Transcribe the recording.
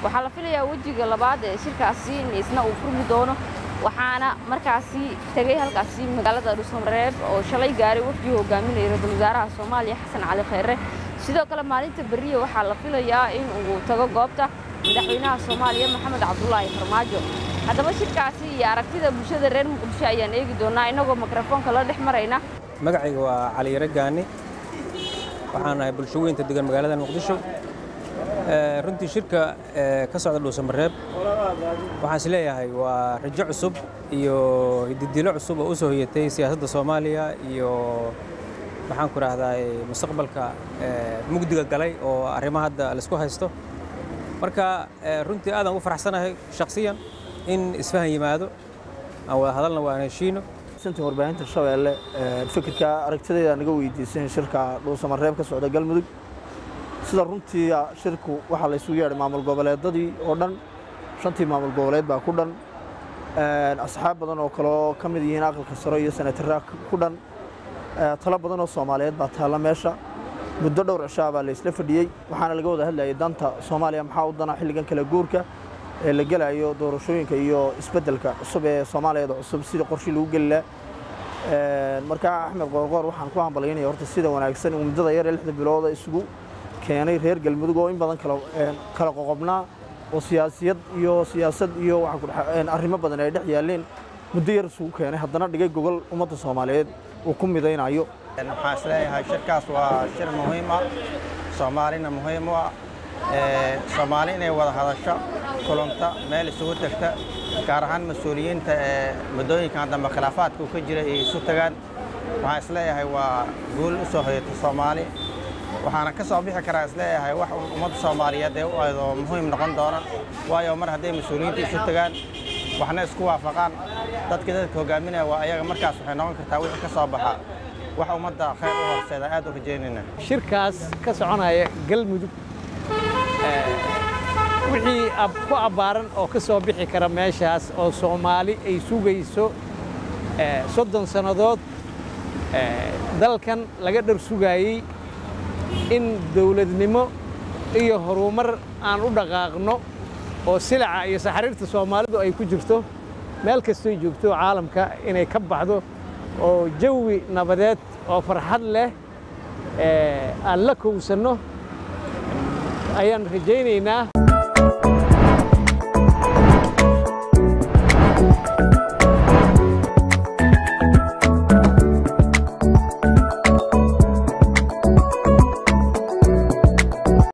waxaa la filayaa wejiga labaad ee shirkaasi in isna uu furmi doono waxaana markaasi tegey halkaasi magaalada dhuusamareeb oo shalay gaaray wafdii hogaaminaya ra-iisul wasaaraha soomaaliya xasan cali khayre sidoo kale maalinta beriya waxaa la filayaa in uu tago goobta madaxweynaha soomaaliya maxamed cabdulaahi farmaajo haddaba shirkaasi iyo aragtida bulshada reer muqdisho ayaan eegi doonaa innagoo mikrofoonka la dhex marayna magacayga waa cali yare gaani waxaan ahay bulsho weynta degan magaalada muqdisho runtii shirka ka socda dhuusamareeb waxaan is leeyahay waa rajo cusub iyo hididilo cusub oo u soo hoyatay siyaasadda soomaaliya iyo maxaan ku rahdaa mustaqbalka mugdiga galay oo arrimaha hadda laisku haysto marka runtii aadaan ugu faraxsanahay shakhsiyan in isfahan yimaado aan wada hadalna waan heshiino sinta warbaahinta shabeelle fikirka aragtidayda naga weydiisan shirka dhuusamareeb ka socda galmudug sida runtii shirku waxaa la isugu yeedhay maamul goboleedadii oo dhan shantii maamul goboleed baa ku dhan asxaab badan oo kaleo ka mid yihiin aqalka saro iyo senatara ku dhan talo badan oo soomaaliyeed baa taalla meesha muddo dhowr cishaa baa la isla fadhiyey waxaana laga wada hadlayay danta soomaaliya maxaa u dana xilligan kala guurka ee la gelayo doorashooyinka iyo isbeddelka cusub ee soomaaliyeeda cusub sida qorshii lagu geli laha markaa axmed qoorqoor waxaan ku hambalyaynaya horta sida wanaagsan uu muddada yar ee lixda bilooda isugu keenay reer galmudug oo in badan kala qoqobnaa oo siyaasiyad iyo siyaasad iyo arrimo badan ay dhex yaaleen muddo yar isugu keenay haddana dhigay gogol ummadda soomaaliyeed uu ku midaynayo waxaan isleeyahay shirkaas waa shir muhiim ah soomaalina muhiim u ah soomaali inay wada hadasho kulanta meel isugu tegta gaar ahaan mas-uuliyiinta ee muddooyinkan dambe khilaafaadka ka jira ay isu tagaan waxaan isleeyahay waa guul u soo hoyata soomaali waxaana ka soo bixi karaa isleeyahay wax ummadda soomaaliyeed ee u aydo muhiim noqon doona waayo mar hadday mas-uuliyiinta isu tagaan waxna isku waafaqaan dadkii dadka hogaaminaya waa ayaga markaas waxay noqon kartaa wixii ka soo baxa wax ummadda khayr u horseeda aad u rajaynayna shirkaas ka soconaya galmudug wixii ku abbaaran oo ka soo bixi kara meeshaas oo soomaali ay sugayso soddon sannadood dalkan laga dhar sugaayey in dawladnimo iyo horumar aan u dhaqaaqno oo silaca iyo saxariirta soomaalidu ay ku jirto meel kastoy joogto caalamka inay ka baxdo oo jawi nabadeed oo farxad leh aan la kowsanno ayaan rajaynaynaa